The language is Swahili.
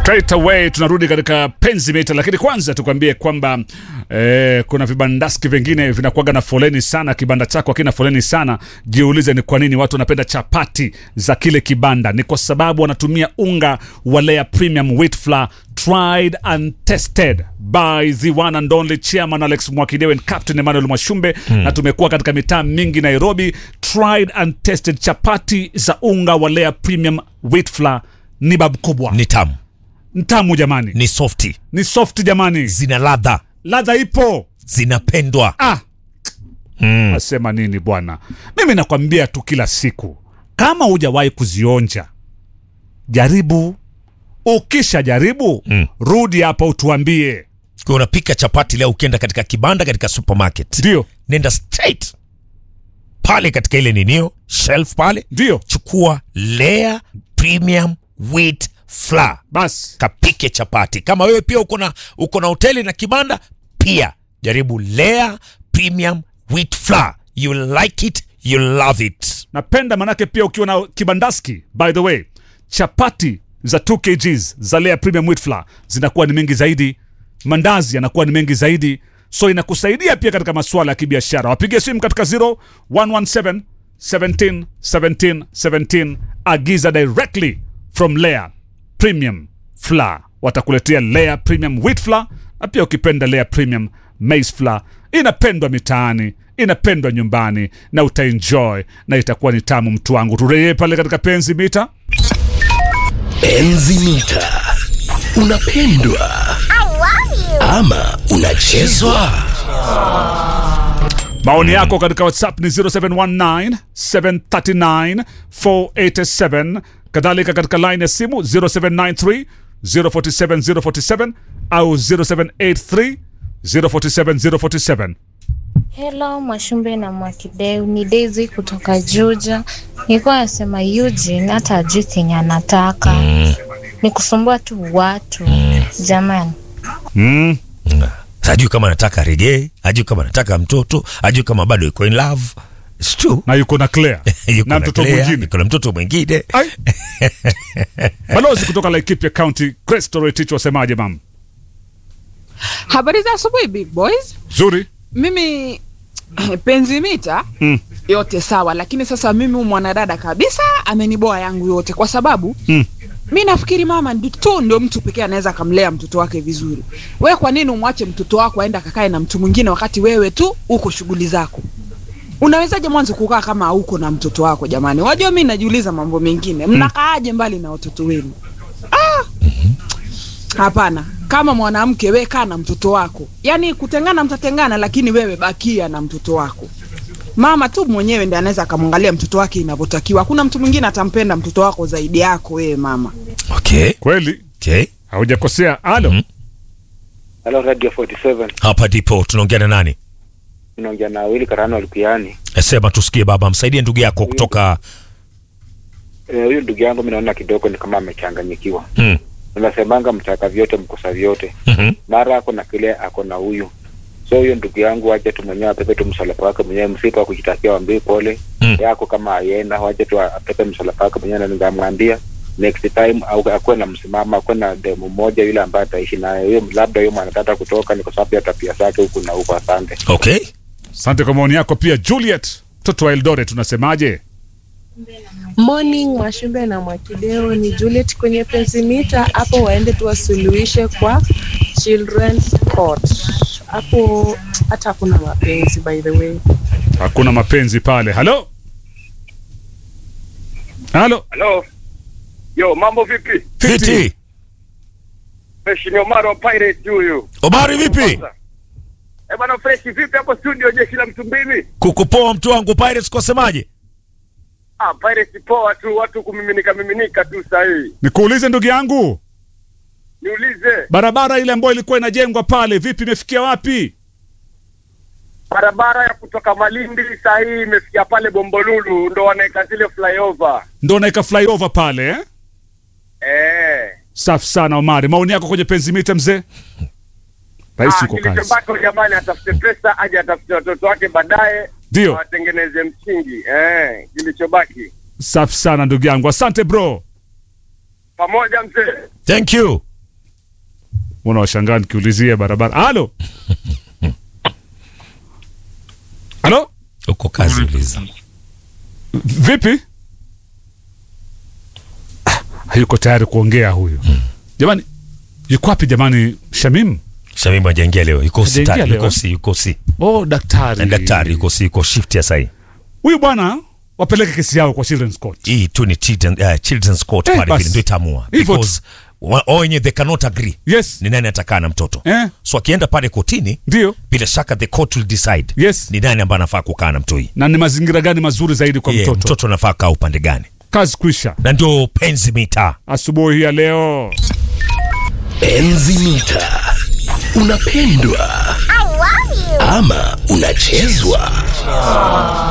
Straight away tunarudi katika penzi mita, lakini kwanza tukwambie kwamba eh, kuna vibandaski vingine vinakuwaga na foleni sana. Kibanda chako hakina foleni sana, jiulize ni kwa nini watu wanapenda chapati za kile kibanda. Ni kwa sababu wanatumia unga wa Lea Premium Wheat Flour tried and tested by the one and only chairman Alex Mwakidewe and Captain Emmanuel Mwashumbe na tumekuwa katika mitaa mingi Nairobi. Tried and tested chapati za unga wa Lea Premium Wheat Flour ni babu kubwa, ni tamu, ntamu jamani, ni softi, ni soft jamani, zina ladha, ladha ipo. zinapendwa. Ah, nasema nini bwana? Mimi nakwambia tu kila siku, kama hujawahi kuzionja jaribu. Ukisha jaribu Mm. rudi hapa utuambie. Kwa unapika chapati leo, ukienda katika kibanda, katika supermarket, Ndio, nenda straight pale katika ile ninio shelf pale, ndio chukua Lea Premium Wheat Flour basi. kapike chapati. Kama wewe pia uko na uko na hoteli na kibanda, pia jaribu Lea Premium Wheat Flour. You like it, you love it. Napenda manake pia ukiwa na kibandaski, by the way, chapati za 2 kgs za Lea Premium Wheat Flour zinakuwa ni mengi zaidi, mandazi yanakuwa ni mengi zaidi, so inakusaidia pia katika masuala ya kibiashara. Wapigie simu katika 0117 17 17 17, agiza directly from Lea Premium Flour, watakuletea Lea Premium Wheat Flour na pia ukipenda Lea Premium Maize Flour. Inapendwa mitaani, inapendwa nyumbani na utaenjoy na itakuwa ni tamu. Mtu wangu, turejee pale katika penzi mita. Enzi mita. Unapendwa ama unachezwa? Maoni yako katika WhatsApp ni 0719 739 487, kadhalika katika line ya simu 0793 047 047 au 0783 047 047. Hello Mwashumbe na Mwakideu, ni Daisy kutoka Juja. Nilikuwa nasema Eugene hata ajui kenye anataka ni kusumbua tu watu jamani. Mm. Hajui kama anataka reggae, hajui kama anataka mtoto, hajui kama bado yuko in love. It's true. Na yuko na Claire Yuko na na mtoto Claire, mwingine. yuko na mtoto mwingine. Ai. Balozi kutoka Laikipia County, Grace Toretich, wasemaje mam? Habari za asubuhi big boys. Zuri. Mimi penzi mita Mm. yote sawa, lakini sasa mimi huyu mwanadada kabisa ameniboa yangu yote, kwa sababu Mm. mi nafikiri mama ndi- tu ndio mtu pekee anaweza akamlea mtoto wake vizuri. Wewe kwa nini umwache mtoto wako aenda akakae na mtu mwingine wakati wewe tu uko shughuli zako? Unawezaje mwanzo kukaa kama hauko na mtoto wako? Jamani, wajua mi najiuliza mambo mengine, mnakaaje mbali na watoto wenu? Ah! Hapana, kama mwanamke we kaa na mtoto wako, yaani kutengana mtatengana, lakini wewe bakia na mtoto wako. Mama tu mwenyewe ndiye anaweza akamwangalia mtoto wake inavyotakiwa. Hakuna mtu mwingine atampenda mtoto wako zaidi yako wewe mama. Okay. Kweli Okay. haujakosea. Alo. Mhm. Halo Radio 47. Hapa ndipo tunaongea na nani? Unaongea na Willy Karano Alikuani. Sema tusikie baba, msaidie ndugu yako kutoka Eh, Huyu ndugu yangu mimi naona kidogo ni kama amechanganyikiwa. mm. Unasemanga mtaka vyote mkosa vyote. Mhm. Mara ako na kile ako na huyu. So huyo ndugu yangu waje tu mwenyewe apepe tu msalaba wake mwenyewe msipa wa kujitakia wambie pole. Mm. Yako kama aienda waje tu apepe msalaba wake mwenyewe na ningamwambia next time au akuwe na msimamo akuwe na demu moja yule ambaye ataishi naye. Huyo labda huyo mwanataka kutoka ni kwa sababu ya tabia zake huku na huko. Asante. Okay. Asante kwa maoni yako pia. Juliet, mtoto wa Eldoret, unasemaje? Morning Mwashumbe na Mwakideo, ni Juliet kwenye Pensimita. Hapo waende tu wasuluhishe kwa Children's Court. Hapo hata hakuna mapenzi by the way. Hakuna mapenzi pale. Halo, halo, Halo. Yo, mambo vipi? Fiti. Fresh ni Omar wa Pirate huyu. Omari vipi? Eh, bwana Fresh vipi hapo studio jeshi la Mtumbini? Kukupoa mtu wangu Pirates kwa semaje? Ah, Pirate poa tu, watu kumiminika miminika tu sahi. nikuulize ndugu yangu, Niulize, barabara ile ambayo ilikuwa inajengwa pale, vipi, imefikia wapi? barabara ya kutoka Malindi sahi imefikia pale Bombolulu ndo wanaweka zile flyover. Ndo naika flyover pale eh? Eh. Safi sana Omari, maoni yako kwenye penzi mita mzee. Rais Ah, yuko kazi, kilichobaki jamani atafute pesa aje atafute watoto wake baadaye ndio. watengeneze msingi. Eh, kilichobaki. Safi sana ndugu yangu, asante bro. Pamoja mzee. Thank you. mbona washangaa nikiulizia barabara halo halo uko kazi uliza vipi Ah, hayuko tayari kuongea huyu jamani yuko wapi jamani shamim Shamim hajaingia leo yuko Hajaingia hospitali leo, yuko eh? si yuko si oh daktari Na daktari yuko si yuko shift ya sahi huyu bwana wapeleke kesi yao kwa children's court hii tu ni children, uh, children's court Eh, pale basi. vile ndio itaamua Hivyo tu. because wa- wao wenyewe they cannot agree yes ni nani atakaa na mtoto eh so akienda pale kotini ndio bila shaka the court will decide yes ni nani ambaye anafaa kukaa na mtoi na ni mazingira gani mazuri zaidi kwa Yeah, mtoto mtoto anafaa kaa upande gani kazi kuisha na ndio penzi mitaa asubuhi ya leo Enzi mita. Unapendwa ama unachezwa?